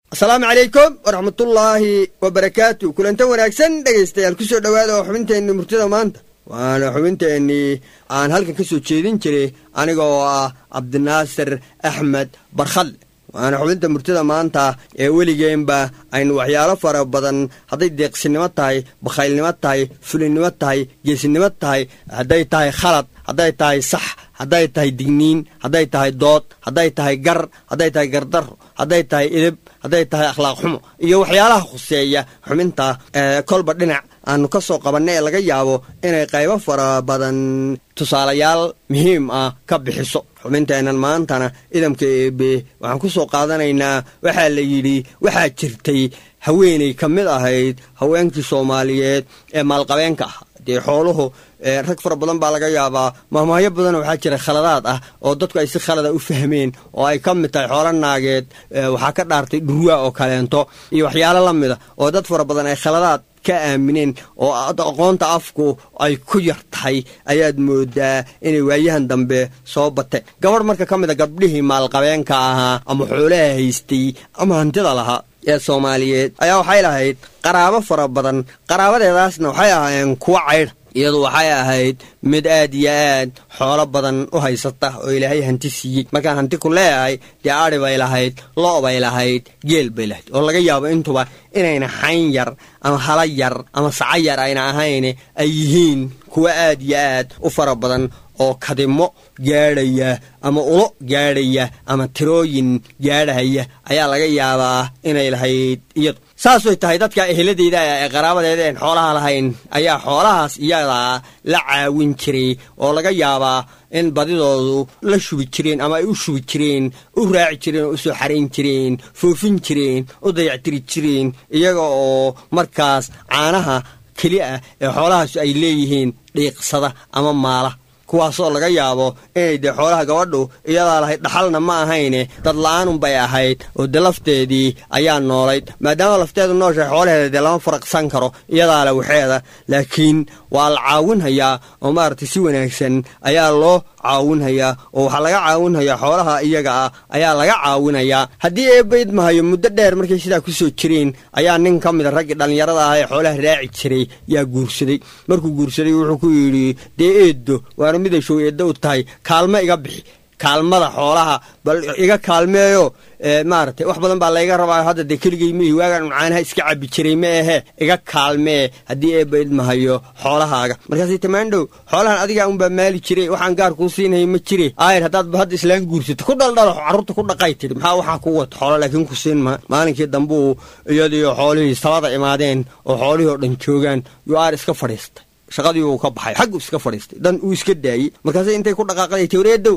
asalaamu calaykum waraxmatullaahi wabarakaatu kulanta wanaagsan dhegaystayaal ku soo dhowaada oo xubinteenni murtida maanta waana xubinteennii aan halkan ka soo jeedin jiray aniga oo ah cabdinaasir axmed barkhadle waana xubinta murtida maanta ee weligeenba aynu waxyaalo fara badan hadday deeqsinimo tahay bakhaylnimo tahay fulinnimo tahay geesinimo tahay hadday tahay khalad hadday tahay sax hadday tahay digniin hadday tahay dood hadday tahay gar hadday tahay gardaro hadday tahay idib hadday tahay akhlaaq xumo iyo waxyaalaha khuseeya xubinta kolba dhinac aanu ka soo qabanna ee laga yaabo inay qaybo fara badan tusaalayaal muhiim ah ka bixiso xubinteennan maantana idamka eebe waxaan ku soo qaadanaynaa waxaa la yidhi waxaa jirtay haweeney ka mid ahayd haweenkii soomaaliyeed ee maalqabeenka ah dee xooluhu rag fara badan baa laga yaabaa mahmaahyo badanoo waxaa jira khaladaad ah oo dadku ay si khalada u fahmeen oo ay ka mid tahay xoolo naageed waxaa ka dhaartay dhurwaa oo kaleento iyo waxyaalo la mida oo dad fara badan ay khaladaad ka aamineen oo aqoonta afku ay ku yar tahay ayaad moodaa inay waayahan dambe soo bateen gabadh marka ka mid a gabdhihii maalqabeenka ahaa ama xoolaha haystay ama hantida lahaa ee soomaaliyeed ayaa waxay lahayd qaraabo fara badan qaraabadeedaasna waxay ahaayeen kuwo caydha iyadu waxay ahayd mid aad iyo aad xoolo badan u haysata oo ilaahay hanti siiyey markaan hanti ku leeyahay dee adhi bay lahayd lo' bay lahayd geel bay lahayd oo laga yaabo intuba inayna xayn yar ama hala yar ama saco yar ayna ahayn ay yihiin kuwo aad iyo aad u fara badan oo kadimo gaadhaya ama ulo gaadhaya ama tirooyin gaadhahaya ayaa laga yaabaa inay lahayd iyadu saasay tahay dadka eheladeyda ee qaraabadeeda een xoolaha lahayn ayaa xoolahaas iyadaa la caawin jiray oo laga yaabaa in badidoodu la shubi jireen ama ay u shubi jireen u raaci jireen oo u soo xarayn jireen foofin jireen u dayactiri jireen iyaga oo markaas caanaha keli ah ee xoolahaas ay leeyihiin dhiiqsada ama maala kuwaasoo laga yaabo inay dee xoolaha gabadhu iyadaa lahayd dhaxalna ma ahayne dad la-aanunbay ahayd oo dee lafteedii ayaa noolayd maadaama lafteedu nooshahay xoolaheeda dee lama faraqsan karo iyadaa le waxeeda laakiin waa la caawinhayaa oo maaragtay si wanaagsan ayaa loo caawinhayaa oo waxaa laga caawinhayaa xoolaha iyaga ah ayaa laga caawinayaa haddii eebbayd mahayo muddo dheer markay sidaa ku soo jireen ayaa nin ka mida raggii dhallinyarada ah ee xoolaha raaci jiray yaa guursaday markuu guursaday wuxuu ku yidhi dee eeddo waana miday show eeddo u tahay kaalmo iga bixi kaalmada xoolaha bal iga kaalmeeyo maaragtay wax badan baa layga rabaa hadda dee keligay mihi waagaan uncaanaha iska cabbi jiray ma ahe iga kaalmee haddii eebba idmahayo xoolahaaga markaasay tamaandhow xoolahan adigaa unbaa maali jiray waxaan gaar kuu siinaya ma jire aayar haddaad hadda islaan guursato ku dhaldhalo carruurta ku dhaqay tidhi maxaa waxaa ku wata xoolo laakiin ku siin ma maalinkii dambuu iyadiio xoolihii sabada imaadeen oo xoolihii oo dhan joogaan yuu aar iska fadhiistay shaqadii uu ka baxay xaggu iska fadhiistay dan uu iska daayey markaase intay ku dhaqaaqday tawreedow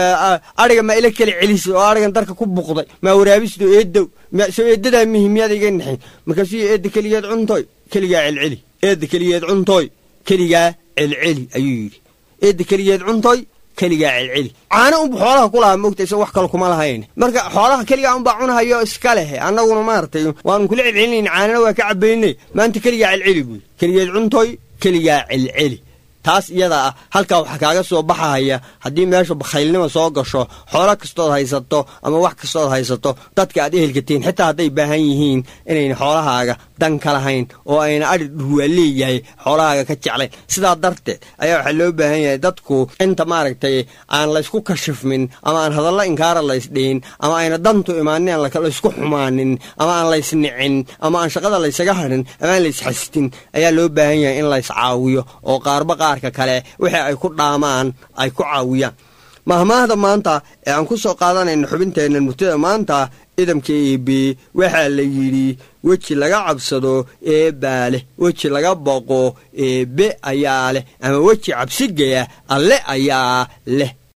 adhiga maa ila kala celis oo adhigan darka ku buqday maa waraabisto eedow soo eedadaa mihi miyaad iga naxin markaasuu eedda keligeed cuntoy keligaa celceli eedda keligeed cuntoy keligaa celceli ayuu yidhi eedda keligeed cuntoy keligaa celceli caano unba xoolaha ku lahaa moogta isa wax kale kuma lahayn marka xoolaha keligaa unbaa cunahayo iska leh annaguna maaragtay waanu kula celcelinayna caanana waa ka cabaynay maanta keligaa celceli buy keligeed cuntoy keligaa celceli taas iyada ah halkaa waxaa kaaga soo baxahaya haddii meesha bakhaylnima soo gasho xoolo kastood haysato ama wax kastood haysato dadka aad ehelkatiin xitaa hadday baahan yihiin inayna xoolahaaga dan ka lahayn oo ayna adhi dhurwaa leeyahay xoolahaaga ka jeclayn sidaa darteed ayaa waxaa loo baahan yahay dadku inta maaragtay aan laysku kashifmin ama aan hadallo inkaara laysdhihin ama ayna dantu imaanin aan laysku xumaanin ama aan laysnicin ama aan shaqada laysaga hadhin ama aan laysxastin ayaa loo baahan yahay in lays caawiyo oo qaarba qaarka kale wixii ay ku dhaamaan ay ku caawiyaan mahmaahda maanta ee aan ku soo qaadanayno xubinteenna murtida maanta idamka eebe waxaa la yidhi weji laga cabsado eebbaa leh weji laga boqo eebbe ayaa leh ama weji cabsigaya alle ayaa leh